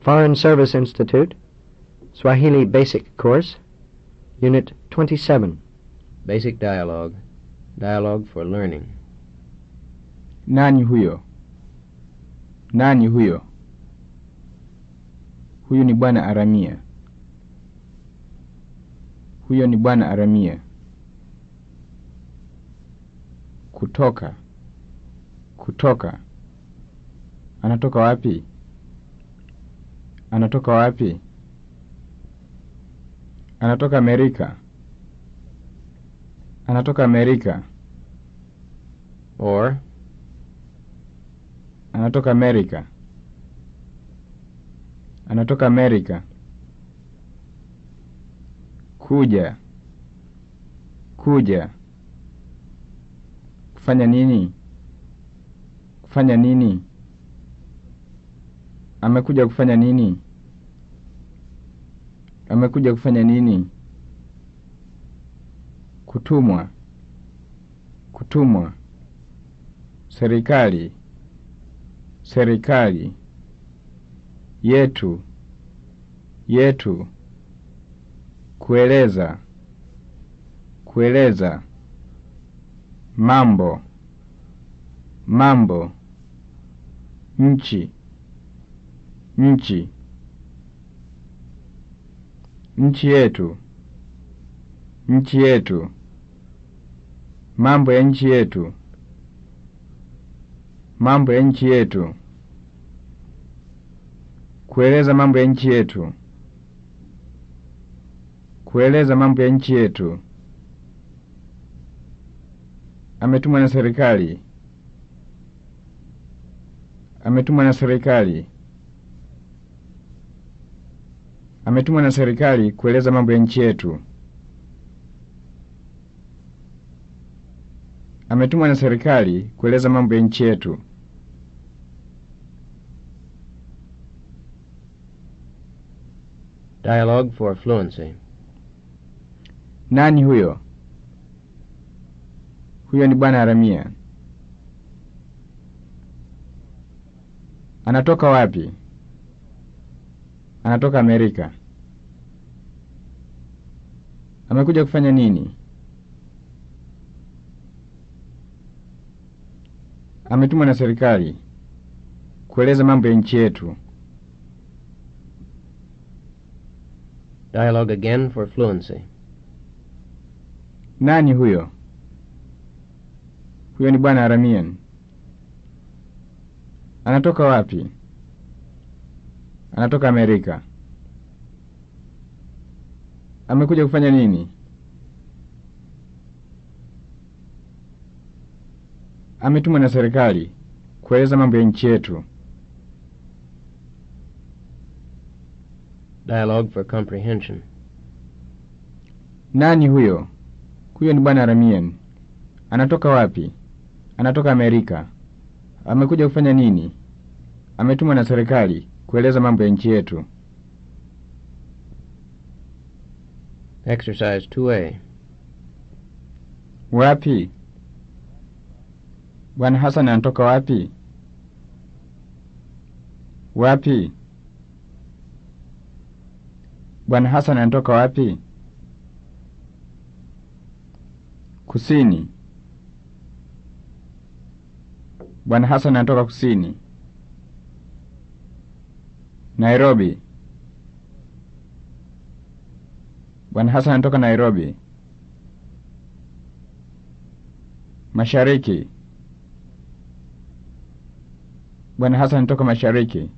Foreign Service Institute, Swahili Basic Course, Unit 27. Basic dialogue. Dialogue for learning. Nani huyo? Nani huyo? Huyu ni bwana Aramia. Huyo ni bwana Aramia. Kutoka. Kutoka. Anatoka wapi? Anatoka wapi? Anatoka Amerika. Anatoka Amerika. Or, Anatoka Amerika. Anatoka Amerika. Kuja. Kuja. Kufanya nini? Kufanya nini? Amekuja kufanya nini? Amekuja kufanya nini? Kutumwa. Kutumwa. Serikali. Serikali. Yetu. Yetu. Kueleza. Kueleza. Mambo. Mambo. Nchi. Nchi. Nchi yetu. Nchi yetu. Mambo ya nchi yetu. Mambo ya nchi yetu. Kueleza mambo ya nchi yetu. Kueleza mambo ya nchi yetu. Ametumwa na serikali. Ametumwa na serikali. Ametumwa na serikali kueleza mambo ya nchi yetu. Ametumwa na serikali kueleza mambo ya nchi yetu. dialogue for fluency. Nani huyo? Huyo ni bwana Aramia. Anatoka wapi? Anatoka Amerika. Amekuja kufanya nini? Ametumwa na serikali kueleza mambo ya nchi yetu. Dialogue again for fluency. Nani huyo? Huyo ni bwana Aramian. Anatoka wapi? Anatoka Amerika. Amekuja kufanya nini? Ametumwa na serikali kueleza mambo ya nchi yetu. Dialogue for comprehension. Nani huyo? Huyo ni bwana Aramian. Anatoka wapi? Anatoka Amerika. Amekuja kufanya nini? Ametumwa na serikali kueleza mambo ya nchi yetu. Exercise 2A. Wapi? Bwana Hassan anatoka wapi? Wapi? Bwana Hassan anatoka wapi? Kusini. Bwana Hassan anatoka kusini. Nairobi. Bwana Hassan anatoka Nairobi. Mashariki. Bwana Hassan anatoka mashariki.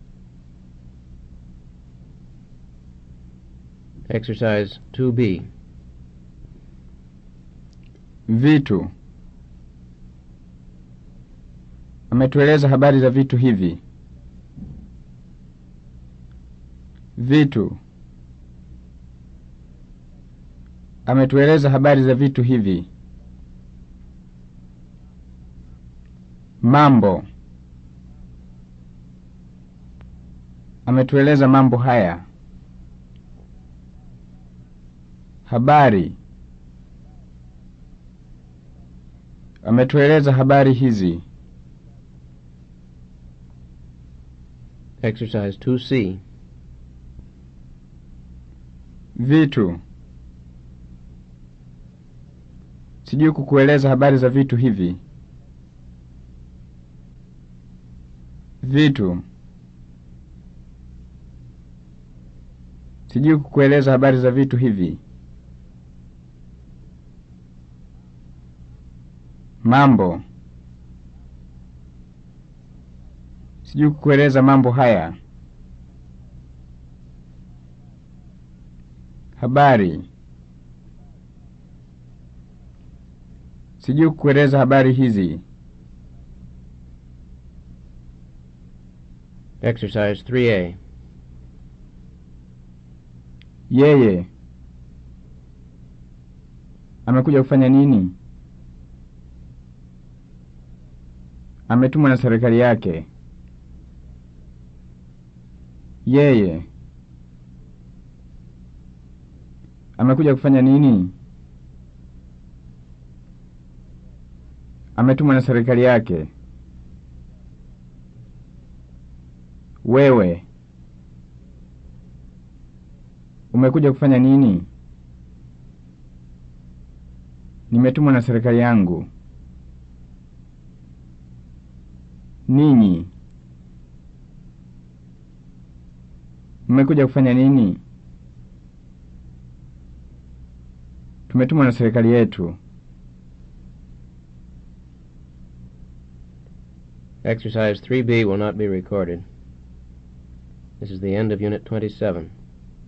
Exercise 2B. Vitu. Ametueleza habari za vitu hivi. Vitu. Ametueleza habari za vitu hivi. Mambo. Ametueleza mambo haya. Habari. Ametueleza habari hizi. Exercise 2C. Vitu. Sijui kukueleza habari za vitu hivi. Vitu. Sijui kukueleza habari za vitu hivi. Mambo. Sijui kukueleza mambo haya. Habari. Sijui kukueleza habari hizi. Exercise 3A. Yeye amekuja kufanya nini? Ametumwa na serikali yake. Yeye amekuja kufanya nini? Ametumwa na serikali yake. Wewe umekuja kufanya nini? Nimetumwa na serikali yangu. Ninyi mmekuja kufanya nini? Tumetumwa na serikali yetu. Exercise 3B will not be recorded. This is the end of Unit 27.